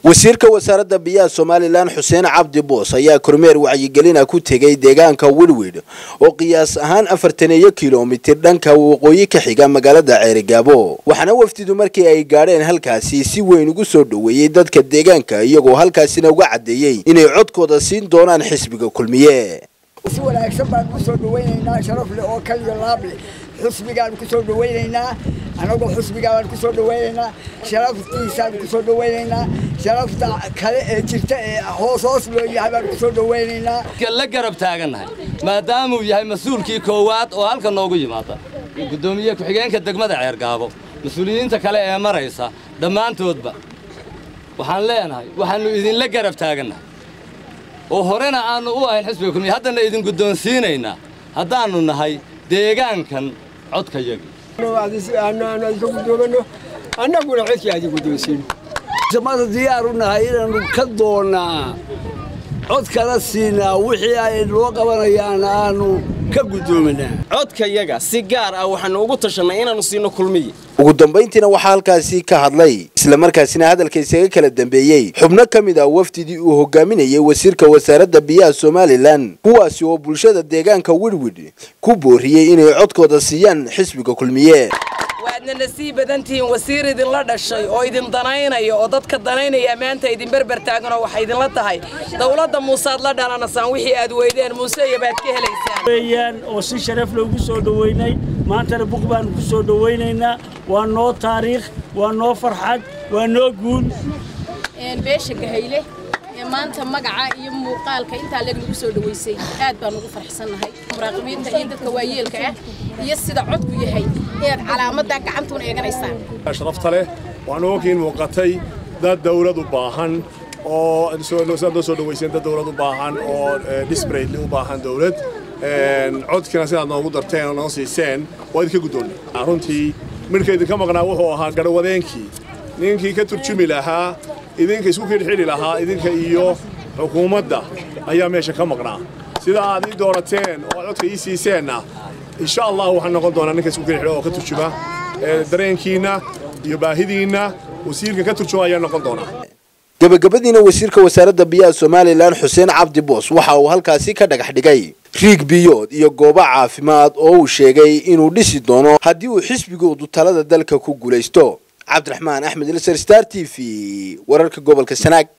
wasiirka wasaaradda biyaha somalilan xuseen cabdi boos ayaa kormeer wacyigelina ku tegay deegaanka wilwid oo qiyaas ahaan afartaneeyo kilomitir dhanka waqooyi ka xiga magaalada ceerigaabo waxaana wafdidu markii ay gaadheen halkaasi si weyn ugu soo dhoweeyey dadka deegaanka iyagoo halkaasina uga caddeeyey inay codkooda siin doonaan xisbiga kulmiye si wanaagsan baan ku soo dhawaynaynaa sharaf leh oo kaliya laab leh xusbigaan ku soo dhawaynaynaa anagoo xusbigaa baan ku soo dhawaynaynaa sharaftiisaan ku soo dhawaynaynaa sharafta kale ee jirta ee hoos hoos loo yahay baan ku soo dhawaynaynaa la garab taagannahay maadaamuu yahay mas-uulkii koowaad oo halka noogu yimaada guddoomiye ku-xigeenka degmada ceergaabo mas-uuliyiinta kale ee maraysa dhammaantoodba waxaan leenahay waxaannu idinla garab taagannahay oo horena aannu u ahayn xisbiga kulmiye haddana idin guddoonsiinaynaa haddaannu nahay deegaankan codkayagi ka guddoomano annaguna codkii aadi guddoonsiino samada diyaar u nahay inaannu ka doonnaa cod kala siinaa wixii ay noo qabanayaan aanu ka guddoominaa codkayaga si gaar ah waxaannu ugu tashannay inaannu siino kulmiye ugu dambayntiina waxaa halkaasi ka hadlay islamarkaasina hadalka isaga kala dambeeyey xubno ka mid ah wafdidii uu hogaaminayay wasiirka wasaaradda biyaha somalilan kuwaasi oo bulshada deegaanka widwid ku booriyey inay codkooda siiyaan xisbiga kulmiye waadna nasiib badan tihiin wasiir idinla dhashay oo idin danaynaya oo dadka danaynaya maanta idin berber taaganoo waxay idinla tahay dowladda muusead la dhalanasaan wixii aad weydeen muuse iyo baad ka helaysaan weeyaan oo si sharaf loogu soo dhoweynay maantana buq baanu ku soo dhowaynaynaa waa noo taariikh waa noo farxad waa noo guul beesha gahayle ee maanta magaca iyo muuqaalka intaa leeg nagu soo dhowaysay aad baan ugu farxsannahay muraaqibiinta iyo dadka waayeelka ah iyo sida codku yahay inaad calaamadda gacantuuna eeganaysaan sharafta leh waxaan ogiin muuqatay dad dawlad u baahan oo sidaad noo soo dhowayseen dad dawlad u baahan oo disbraytli u baahan dawlad codkina sidaad noogu darteen oo noo siiseen waa idinka guddoonnay runtii midhka idinka maqnaa wuxuu ahaa garhwadeenkii ninkii ka turjumi lahaa idinka isku xidhxidhi lahaa idinka iyo xukuumadda ayaa meesha ka maqnaa sida aad ii doorateen oo aad codka ii siiseenna insha allah waxaan noqon doonaa ninka isku xidhxidha oo ka turjuma dareenkiinna iyo baahidiinna wasiirka ka turjuma ayaa noqon doonaa gabagabadiina wasiirka wasaaradda biyaha somalilan xuseen cabdi boos waxa uu halkaasi ka dhagax dhigay riig biyood iyo goobo caafimaad oo uu sheegay inuu dhisi doono haddii uu xisbigoodu talada dalka ku guulaysto cabdiraxmaan axmed ilser star t v wararka gobolka sanaag